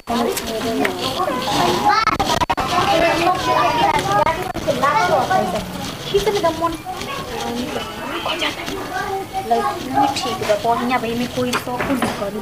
ठीक बा बढ़िया भाई में कोई शौक नहीं करी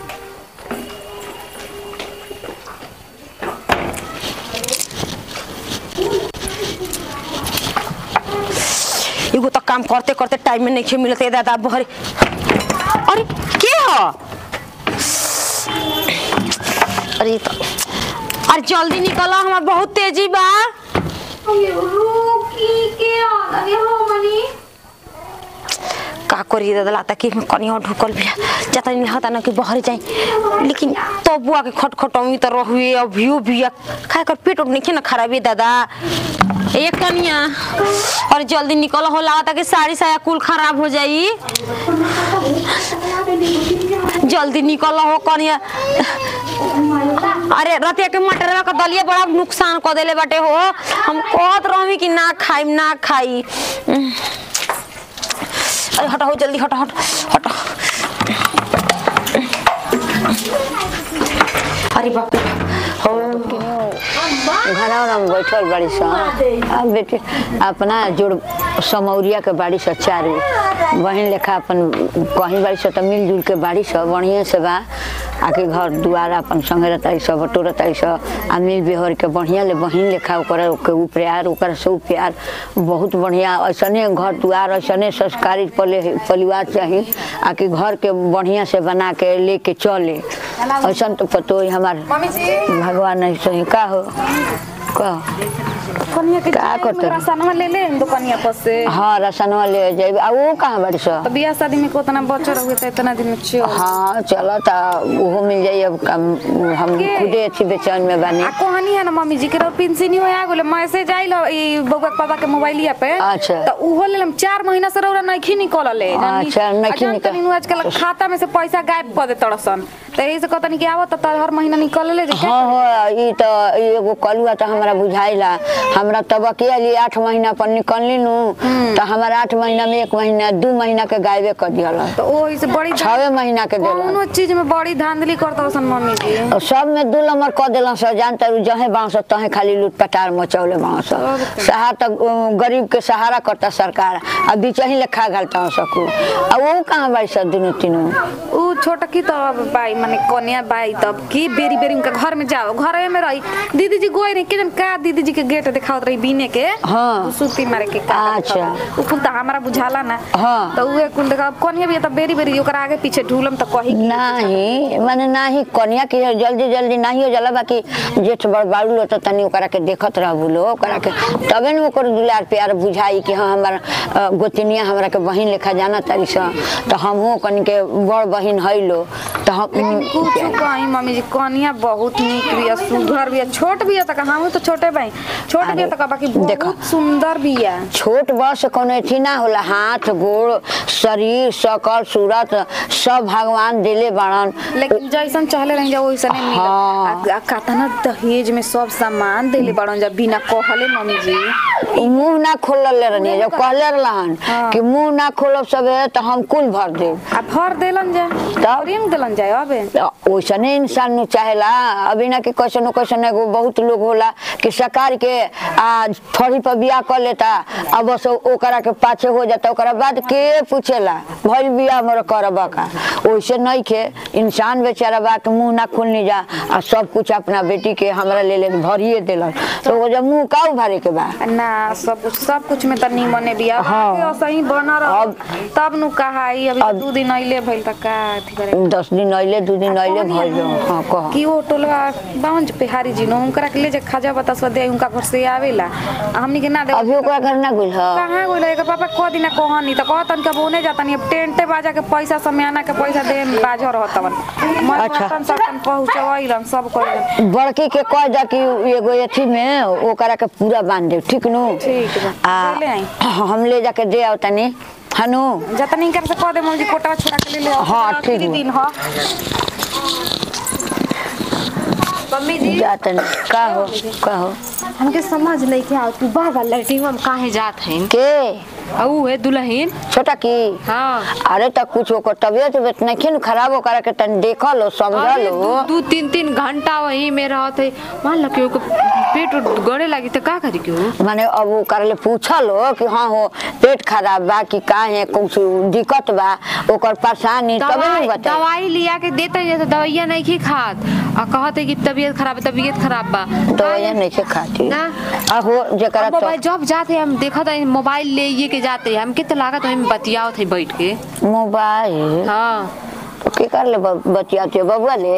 एगो तो काम करते करते टाइम में नहीं मिलते दादा बहरे अरे के हो अरे तो अरे जल्दी निकलो हमार बहुत तेजी बा का करी दादा लाता कि कनिया ढुकल बिया जता नहीं हता ना कि बहर जाई लेकिन तो बुआ के खटखटमी तो रहुए अभियो बिया खाए कर पेट उठ नहीं ना खराबी दादा एक कनिया और जल्दी निकल हो लागता कि साड़ी साया कुल खराब हो जाई जल्दी निकल हो कनिया अरे रतिया के मटरवा का दलिया बड़ा नुकसान कर देले बाटे हो हम कहत रहमी कि ना खाइम ना खाई अरे हटो हो जल्दी हटो हटो हटो अरे बाप रे हो घरवा में बैठल बाड़ी सन अब बेटे अपना जोड़ समौरिया के बाड़ी स चारू बहन लेखा अपन कहीं बाड़ी स त मिलजुल के बाड़ी स बढ़िया से बा आके घर दुआर अपन संगे रहता सब बटो रहता सब आ मिल बेहर के बढ़िया ले बहन लेखा ओकर के ऊ प्यार ओकर से ऊ प्यार बहुत बढ़िया ऐसने घर दुआर ऐसने संस्कारी पले परिवार चाहिए आके घर के बढ़िया से बना के लेके चले ऐसा तो पतो ही हमार भगवान ऐसे का हो कह कनिया के का जाए करते? मेरा सनवा ले ले दुकानिया पर से हाँ रसनवा ले जाइब आ वो कहाँ बाड़ी सो तो बियाह शादी में कोतना बच्चा रहुए त इतना दिन में चल हाँ चलो तो वो मिल जाइए अब कम हम के? खुदे अच्छी बेचैन में बनी आ कहानी है ना मम्मी जी के रो पेंशन हो आ गेले मैसेज आइल हो ई बउआ के पापा के मोबाइलिया पे अच्छा। तो उहो ले हम 4 महीना से रौरा नइखी निकलले अच्छा, नइखी निकल- निकल आजकल खाता में से पैसा गायब कर दे तड़सन तो यही से कहतनी कि आवत त हर महीना निकल ले जे हाँ हाँ ई तो ई एगो कलुआ तो हमरा बुझाइला हमरा तब के लिए आठ महीना पर निकलनी नु तो हमारा आठ महीना में एक महीना दू महीना के गायबे कर दिया तो ओही से बड़ी छवे महीना के दिला कौनो चीज में बड़ी धांधली करत सन मम्मी जी और सब में दू नंबर कह दिला सर जानता रू जहे बांस तहे खाली लूट पटार मचौले बांस सहारा तो अ, गरीब के सहारा करता सरकार अब बीचही ले खा घालता सकू अब वो कहाँ बाई सब दुनू तीनों उ छोटा की तो अब बाई माने कन्या बाई तब की बेरी बेरी उनका घर में जाओ घर में रही दीदी जी गोई नहीं के जन का दीदी जी के गेट दिखावत रही बीने के हाँ। उ सूती मारे के का अच्छा। उ कुल तो हमारा बुझाला ना हाँ। तो उहे कुल देखा कन्या भी तब बेरी बेरी ओकरा आगे पीछे ढूलम तो कही कि नहीं माने नाही कन्या के जल्दी जल्दी नहीं हो जाला बाकी जेठ बड़ बाड़ू लो तो तनी ओकरा के देखत रहबू लो ओकरा के तबे न ओकर दुलार प्यार बुझाई कि हाँ हमार अ, गोतनिया हमरा के बहिन लेखा जाना तारी स तो हमहू कनी के बड़ बहिन हैलो तो हम कुछ कहीं मम्मी जी कन्या बहुत निक बिया सुघर बिया छोट बिया तक हम तो छोटे भाई छोट बिया तक बाकी देखो। बहुत सुंदर बिया छोट बड़ से कोनो अथी ना होला हाथ गोड़ शरीर शकल सूरत सब भगवान दिले बाड़न लेकिन जैसन चाहले रही जा वैसा नहीं मिला हाँ। आ- आ कहता ना दहेज में सब सामान देले बड़न जा बिना कहले मम्मी जी मुंह ना खोलले रहनी जब कहले रहलन हाँ। कि मुंह ना खोलब सबे तो हम कुल भर देब आ भर देलन जा तब? रिंग देलन जा अबे वैसने इंसान नु चाहेला अभी ना कि कैसन कैसन एगो बहुत लोग होला कि सरकार के आ थोड़ी पर बियाह कर लेता अब बस ओकरा के पाछे हो जाता ओकरा बाद के पूछेला भइल बियाह हमर करबा का वैसे नहीं के इंसान बेचारा बा के मुंह ना खोलनी जा आ सब कुछ अपना बेटी के हमरा ले ले भरिए देलन तो वो जब मुंह का उभारे के बा ना सब कुछ सब कुछ में त निमने बिया हाँ। हाँ। सही बना रह अब- तब नु कहा ई अभी अब- दू दिन अइले भइल त का अथी करे दस दिन अइले दू दिन अइले भइल हाँ कह कि वो टोलवा बावन बिहारी जी नो उनकरा के ले जा खाजा बता सो दे उनका घर से आवेला आ हमनी के ना दे अभी ओकरा घर ना गुल ह कहाँ गइल एकर पापा कह दिना कहनी त कहतन के बोने जातन अब टेंटे बाजा के पैसा समियाना के पैसा दे बाज रहतवन मैं अच्छा। कहतन सबन पहुंचवाइलन सब कइलन बड़की के कह जा कि एगो अथी में ओकरा के पूरा बांध दे ठीक नु ठीक बा आ ले आई हम ले जाके दे आओ तनी हनु जतन इनकर से कह दे मौजी कोटवा छोड़ा के ले ले आओ। हाँ, ठीक आखिरी बा। दिन ह मम्मी जी जा तनी का हो का हो हमके समझ नहीं के आओ तू बार बार लैट्रिन में काहे जात हैं के आ ऊ है दुल्हन छोटा की हाँ अरे त कुछ ओकर तबियत उबियत नहीं खराब ओकरा के तन देखल लो समझल अरे लो दू दू तीन तीन घंटा वही में रहत है मान लो कि ओके पेट उट गड़े लगी तो का करी क्यों माने अब ओकरा ले पूछल हो कि हाँ हो पेट खराब बा कि का है कुछ दिक्कत बा ओकर परेशानी तबे दवाई नहीं बता दवाई लिया के देते हैं जैसे दवाइयाँ नहीं खी खात और कहत है कि तबीयत खराब है तबीयत खराब बा दवाइयाँ नहीं के खाती ना आहो जेकरा अब तो मोबाइल जब जाते हैं हम देखा था मोबाइल ले ये के जाते हैं हम कितना लागत है बतियाओ थे बैठ के मोबाइल हाँ तो के कर ले ब- बतियाते बबुआ ले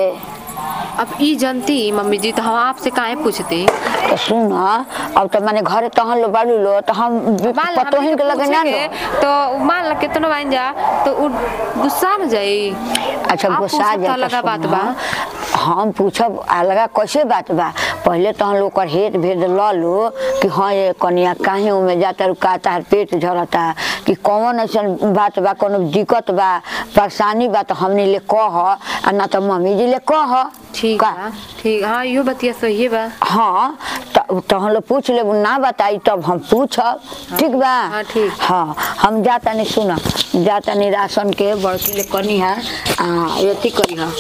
अब ई जनती मम्मी जी तो हम आपसे काहे पूछते तो सुन अब तो माने घरे तहन लो बालू लो तो हम मान ला पतोहिन हमनी के लगे ना पूछेंगे, लो तो मान ला कितना बन जा तो उ गुस्सा में जाई अच्छा आप गुस्सा पूछब जा तो अलगा बात बा हम पूछब अलगा कैसे बात बा पहले तो हम लोग कर हेत भेद ल लो कि हाँ ये कनिया काहे उमे जाता रुका तार पेट झरता कि कौन ऐसन बात बा कोनो दिक्कत बा परेशानी बा तो हमने ले कह आ ना तो मम्मी जी ले कह ठीक का? बा ठीक हाँ यो बतिया सही बा हाँ तो तो हम लोग पूछ ले ना बताई तब हम पूछब ठीक बा हाँ, ठीक। हाँ हम जाता नहीं सुना जाता नहीं राशन के बड़की ले कनी है आ एथी करी है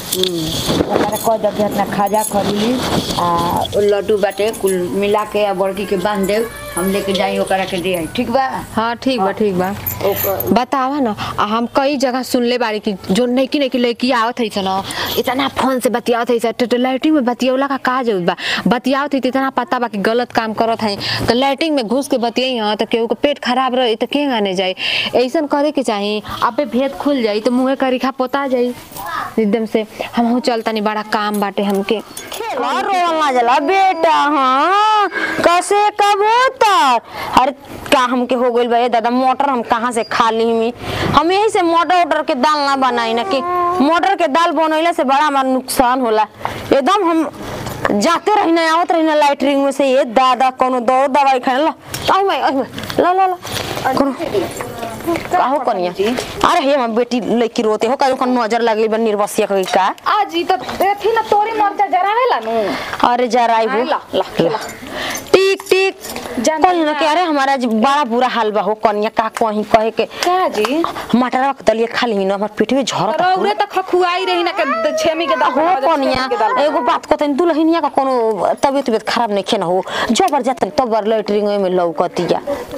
ओकरा कह दे कि अपना खाजा खरी आ उ लड्डू बाटे कुल मिला के आ बड़की के बांध दे हम लेके जाई ओकरा के दे आई ठीक बा हाँ ठीक बा ठीक बा ओकर बतावा ना आ हम कई जगह सुनले बारी कि जो नहीं कि नहीं कि लड़की आवत है ना इतना फोन से बतियावत है तो लाइटिंग में बतियौला का का जरूरत बा बतियावत है तो इतना पता बा कि गलत काम करत है तो लाइटिंग में घुस के बतियाई हाँ तो केहू के पेट खराब रही तो के गाने जाई ऐसन करे के चाही अबे भेद खुल जाई तो मुँहे करीखा पोता जाई एकदम से हम हो चलता नहीं बड़ा काम बाटे हमके रोना जला बेटा हाँ कैसे कबूतर अरे का हमके हो गइल बा ये दादा मोटर हम कहाँ से खा ली मी हम यही से मोटर वोटर के दाल ना बनाई ना कि मोटर के दाल बनैला से बड़ा हमारा नुकसान होला एकदम हम जाते रही ना आवत रही ना लाइटरिंग में से ये दादा कोनो दौड़ दवाई खाने ला आई मैं आई मैं ला ला ला कोनो काहो कनिया अरे हे हम बेटी लड़की रोते हो कहीं नजर लगली बा निर्वसिया कहीं का आज ई तो देखी ना तोरी मरचा जरावेला नु अरे जरा आई ला, ला, ला। टिक टिक जान कहीं ना ना। के अरे हमारा आज बड़ा बुरा हाल बा हो कनिया का कहीं कहे के का जी मटर रख दलिए खा ली ना हमार पेट में झरत रौरे त खखुआई रही ना के द- छेमी के दाल हो बनावे, कनिया छेमी के दाल एगो बात कहते दुल्हनिया का कोनो तबियत तबियत खराब नहीं खेना हो जबर जात तबर लैटरिंग में लौकतिया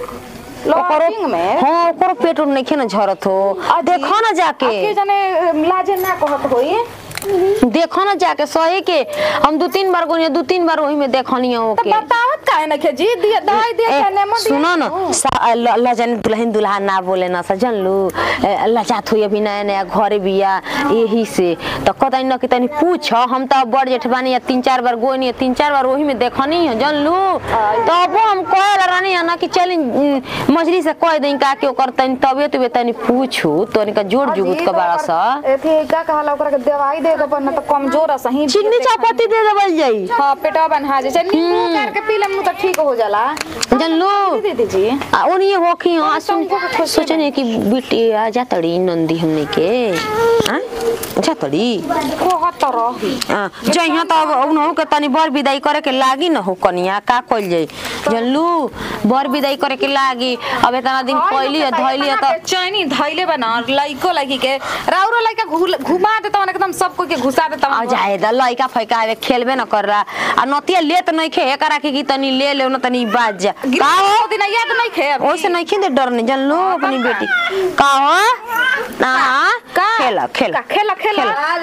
लॉटिंग में हाँ ओकरो पेट उट नहीं खेना झरत हो अजी, देखो ना जाके आके जाने अम, लाजे ना कहत होई देखो ना जाके सही के हम दो तीन बार गोनिया दो तीन बार वही में देखनी हो तो के बतावत काहे ना के जी दिया दवाई दे ए, के नेमो दिया सुनो ना सा- ल- लजन दुल्हन दुल्हा ना बोले ना सजन लू ए, लजात हुई अभी नया नया घरे बिया यही से तो कतई न कि तनी पूछ हम तो बड़ जेठ बानी या तीन चार बार गोनी तीन चार बार वही में देखनी है जन लू तो अब हम कहे रानी है ना कि चली मछली से कह दें का कि ओकर तनी तबियत उबियत तनी पूछू तो का जोड़ जुगुत के बारा सा एथी का कहला ओकरा के दवाई दे दो ना तो कमजोर है सही चिन्नी चापाती दे देवल जाई हां पेटवा बन्हा जे नींबू करके पी लेम तो ठीक हो जाला जन लू दे दीजिए आ ओनिए होखी हाँ सुन तुमको भी खुश सोचने कि बेटी आ जातड़ी नंदी हमने के हाँ जातड़ी कहत रही हाँ जइहा त अब उनहु के तनी बर विदाई करे के लागी न हो कनिया का कइल जाई जनलू बर विदाई करे के लागी अब इतना दिन पहली है धइली है त चैनी धैले बना लइको लगी के राउरो लइका घुल- घुमा देता एकदम सबको के घुसा देता आ जाए द लइका फैका आवे खेलबे न कर रहा आ नतिया लेत नहीं खे एकरा के कि तनी ले ले न तनी बाज जा का हो दिन याद नहीं खे अभी। ओसे नहीं खिंदे डरने जनलू अपनी बेटी का हो ना का? खेला खेला का? खेला खेला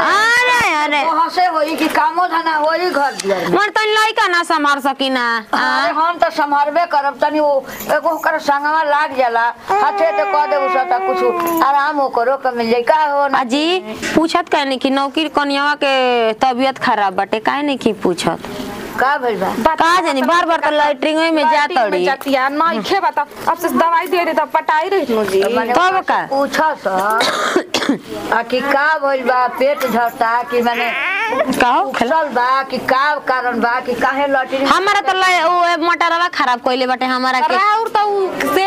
अरे अरे हंसे होई कि कामो धना होई घर दुआर में। मन तनी लइका ना संभाल सकीना अरे हम तो संभालबे करब तनी वो एगो ओकर संगवा लाग जाला हाथे ते कह देबू सता कुछ आराम हो करो के मिल जाई का हो ना अजी पूछत काहे नहीं कि नौकरी कनियावा के तबीयत खराब बाटे काहे नहीं की पूछत का भइल बा का जानी बार बार तो लाइटरिंग में जा लाइटिंग में तड़ी जातिया नहीं खे बता अब से दवाई दे दे तब पटाई रही नु जी माने तब का पूछा सा आ कि का भइल बा पेट झरता कि माने कहो खेला उछल बा कि का कारण बा कि काहे लटरी हमारा तो लाई- वो मटरवा खराब कइले बाटे हमारा के राउर तो उ सेटे ना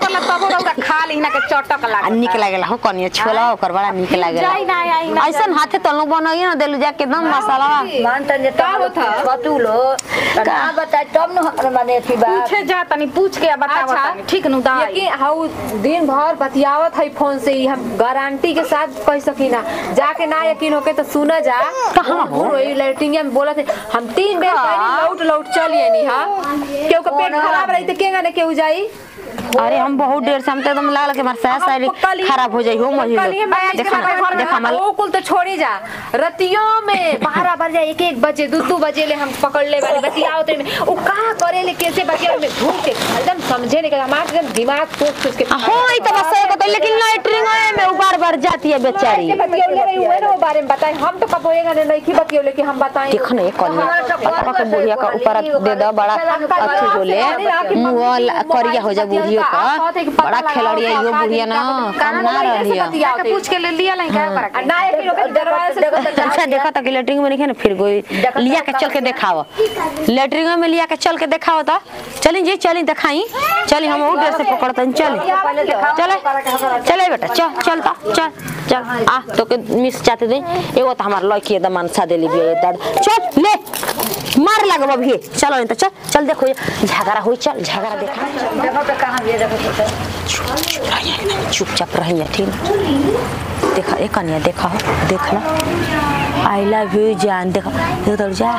करला तब रौरा खा ली ना के चटक आ लाग निक लागेला हो कनिया छोला ओकर बड़ा निक लागेला जाई ना आई ना ऐसन हाथे तलनु बनाइए ना देलु जाके एकदम मसाला मान तन जे का होत ह? छतुल हो का बताए तब न हमरा माने अथी बा पूछे जा तनी पूछ के बताव अच्छा। तनी ठीक नु दाई लेकिन हाउ दिन भर बतियावत है फोन से ही हम गारंटी के साथ कह सकी ना जाके ना यकीन होके तो सुना जा कहाँ हो? वही लैट्रिन में बोला थे हम तीन बेर कहनी लौट लौट चलिए नी हां केहू का पेट खराब रही तो केगा ने केहू जाई अरे हम बहुत देर से हम तो एकदम लागल कि हमार सास सारी खराब हो जाई हो कलिए मैं महिलो देखा ना देखा हमार वो कुल तो छोड़ी जा रतियों में बारह बजे एक एक बजे दो दो बजे ले हम पकड़ ले वाली बतियाओ ते में वो कहाँ करे ले कैसे बतिया में घूम के एकदम समझे नहीं कर हमारे एकदम दिमाग सोच सोच के हो ई तो बस सही बता लेकिन लैट्रिन में उ बार बार जाती है बेचारी ऐसे बतियौले रही हुए ना वो बारे में बताएं हम तो कब होएगा ने नहीं की बतियौले कि हम बताएं देखो ना ये कनिया पप्पा के बुढ़िया का ऊपर दे दो बड़ा अच्छी होले मुंह ला- करिया हो जा बुढ़ियो का बड़ा खिलाड़िया यो बुढ़िया ना कम ना रही के पूछ के ले लिया लाई का पर ना एक किलो के दरवाजे से अच्छा देखा था कि लेटरिंग में नहीं है ना फिर कोई लिया के चल के दिखाओ लेटरिंग में लिया के चल के दिखाओ तो चली जी चली दिखाई चली हम और देर से पकड़ते हैं चली चले चले बेटा चल चल ता चल चल आ तो के मिस चाहते दे एगो तो हमार लड़की एकदम मनसा देली भी दादा चल ले मार लगब अभी चलो नहीं तो चल चल देखो ये झगड़ा हुई चल झगड़ा देखा देखो तो कहां भी देखो तो चुप रहिए एकदम चुपचाप रहिए ठीक ना देखा एक कनिया देखा हो देख ला आई लव यू जान देखा इधर जा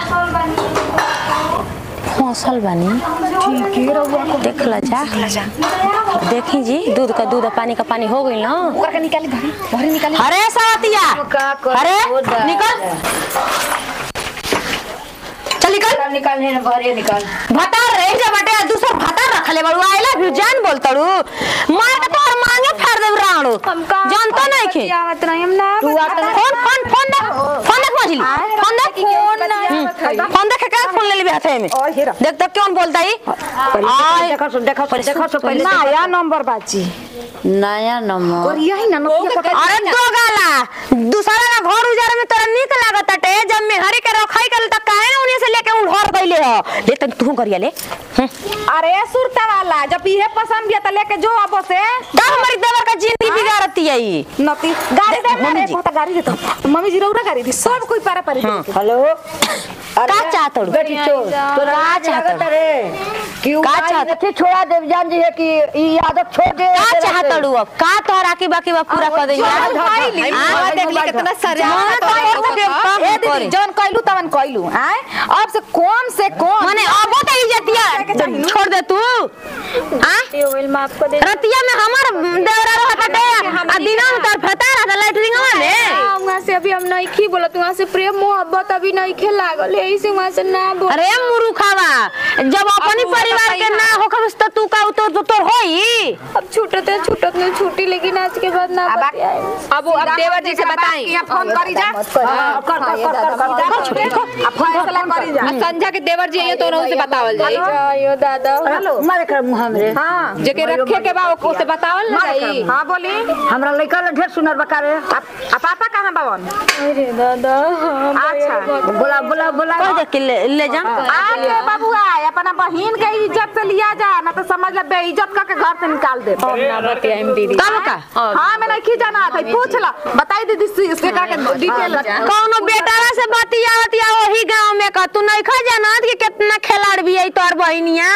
फसल बनी देख ला जा देखी जी दूध का दूध और पानी का पानी हो गई ना ओकर के निकाली घरी घरी निकाली अरे सावतिया का कर अरे खुदा। निकल चल निकल निकाल निकाल भरे निकाल भतार रह जा बटे दूसर भतार रखले बड़ू आई लव यू जान बोलतड़ू मार के तोर मांगे फाड़ देब राणू जानतो नहीं के आवत नहीं हम ना तू आता फोन फोन फोन दे फोन देख मछली फोन देख हम्म, फोन देख के फोन ले लेबे हाथे में देख देख कौन बोलता ही आय देखो सो देखो सो देखो सो पहले नया नंबर बाजी नया नंबर यही ना नंबर अरे दो गाला दूसरा का घर उजारे में तोरा निक लागत टे जब में हरी के रखाई कर त काहे ना उन्हीं से लेके उ घर गइले हो ले तन तू करिया ले हम्म। अरे सुरता वाला जब इहे पसंद बिया त लेके जो अब से का हमारी देवर का जिंदगी बिगाड़ती है ई नती गाड़ी दे मम्मी रे जी। बहुत गाड़ी दे तो मम्मी जी रौरा गाड़ी दी सब कोई पारा पारी दे हेलो का चाहतड़ू बेटी चोर तोरा का आज चाहतड़ू? लगत रे कि का का चाहत- चाहत छोड़ा देव जान जी है कि ई आदत छोड़ दे का चाहतड़ू अब का तोहरा की बाकी बा पूरा कर देंगे हां देख ली कितना सरिया ए दीदी जौन कहलू तवन कहलू आय अब से कम से कम माने अब तो इज्जतिया छोड़ दे तू आ रतिया में हमार देवरा रहता टे आ दिना में तोर फता रहता लाइटरिंग में वहाँ से अभी हम नहीं खी बोलत वहाँ से प्रेम मोहब्बत अभी नहीं खे लागल यही से वहाँ से ना बोल अरे मुरुखावा जब अपनी परिवार के ना हो खबस तो तू का तो तो तोर होई अब छूटत है छूटत नहीं छूटी लेकिन आज के बाद ना बतियाए अब वो अब देवर जी से बताएं किया फोन करी जा हाँ, कर कर कर कर कर अब फैसला करी जा आ संध्या के देवर जी ये तो उनसे बतावल जाई आयो दादा हेलो मारे कर मुंह हमरे हां जेके रखे के बा ओको से बतावल ना जाई हां बोली हमरा लइका ले ढेर सुनर बकारे आ पापा कहां बावन अरे दादा हाँ, अच्छा बोला बोला बोला कह दे के ले, ले जा आके बबुआ अपना बहिन के इज्जत से लिया जा ना तो समझ ले बेइज्जत करके घर से निकाल दे ना बतियाए दीदी तब का हाँ मैं नहीं जाना था पूछ ला बताई दीदी से- इसके का के डिटेल कौनो बेटावा से बतियावत या वही गांव में का तू नहीं खा जानत कि कितना खिलाड़ भी है तोर बहिनिया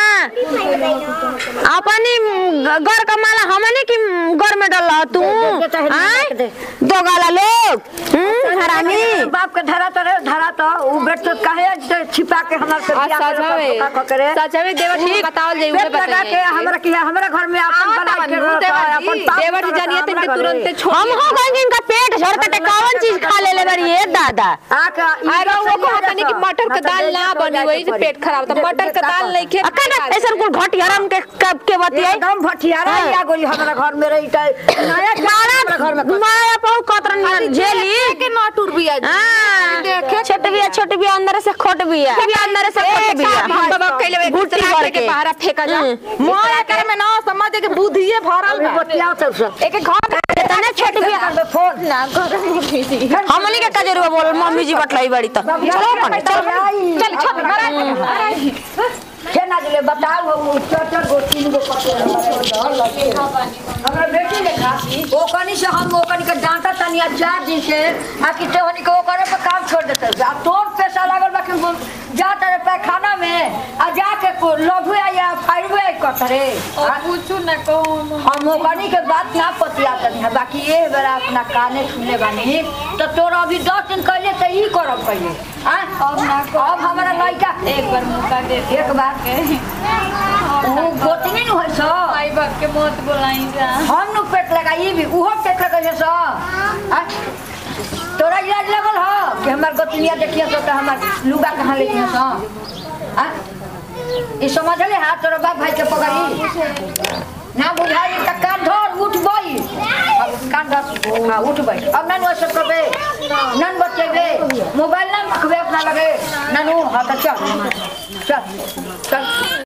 अपनी घर का माला हमने की घर में डाल तू दे, दे, दे, आय? दे। दो गाला लोग हम्म, हरामी बाप के धरा तो रे धरा तो उ बेट तो कहे जे छिपा के हमरा से आ बियाह करे, सजावे धोखा क करे सजावे देवर जी से बतावल जाई उहे पेट लगा के बताइए हमरा की हमरा घर में अपन हाँ, बना तब के नु रखा है, देवर जी, अपन पाप देवर जी करता जानिए हमरा तुमके घरे। तुरंत छोड़ हम हो गए इनका पेट झड़कटे कौन चीज खा ले ले बड़ी ये दादा आके ई अरे वो बच्चा कहता नहीं कि रहता। मटर का मतलब दाल ना बेइज्जत हो बनी जाए वही से तो पेट खराब था दे- मटर का दे- दाल नहीं खे अक्का ना ऐसा कुल घटियारम के कब के बतियाई एकदम भटियारा या गोली हमरा घर में रही त नया हमरा घर में मारा पाऊ कतरन झेली के नॉट उड़ भी हाँ, छोट बिया छोट बिया अंदर से खोट बिया बिया अंदर से खोट बिया हम बाबा कहले वे गुट्टी गुटला भर के के। बाहर फेंका जा मोया करे में ना समझ के बुद्धिए भरल बा बतिया तो सब एक एक घर तने छोट बिया में फोन ना करो मम्मी जी हमनी के कजरुआ बोल मम्मी जी बटलाई बड़ी तो चलो अपन चलो चल छोड़ के ना दिले बताओ हम चार चार गो तीन गो पत्ते लगे हमरा बेटी लेखा ओकनी से हम ओकनी के डांटा तनी आ चार दिन से आ कि ते ओकनी के ओकरे पे काम छोड़ देते आ तोर पैसा लागल बा कि वो जा तेरे पैखाना में आ जाके को लघु या फाइव आई कतरे पूछू ना कहो हम ओकनी के बात ना पतिया तनी है बाकी ये बेरा अपना काने सुनले बानी तो तोरा अभी दस दिन कहले तो ई करब पहले अब ना अब हमारा लड़का एक बार मौका दे दे एक बार वो गोतनी न होइ छ माई बाप के मत बोलाई जा हम नु पेट लगाई भी उहो पेट लगाई छ आ? तोरा इलाज लगल ह कि हमार गोतनिया देखिया तो हमार लुगा कहाँ ले छ आ ई समझले हाथ तोरा बाप भाई के पकड़ी ना बुझाई त कान धर उठ बई अब कान धर हाँ उठ बई अब नानू ऐसे करबे नन बचेबे मोबाइल ना रखबे अपना लगे नानू हाँ तो चल चल चल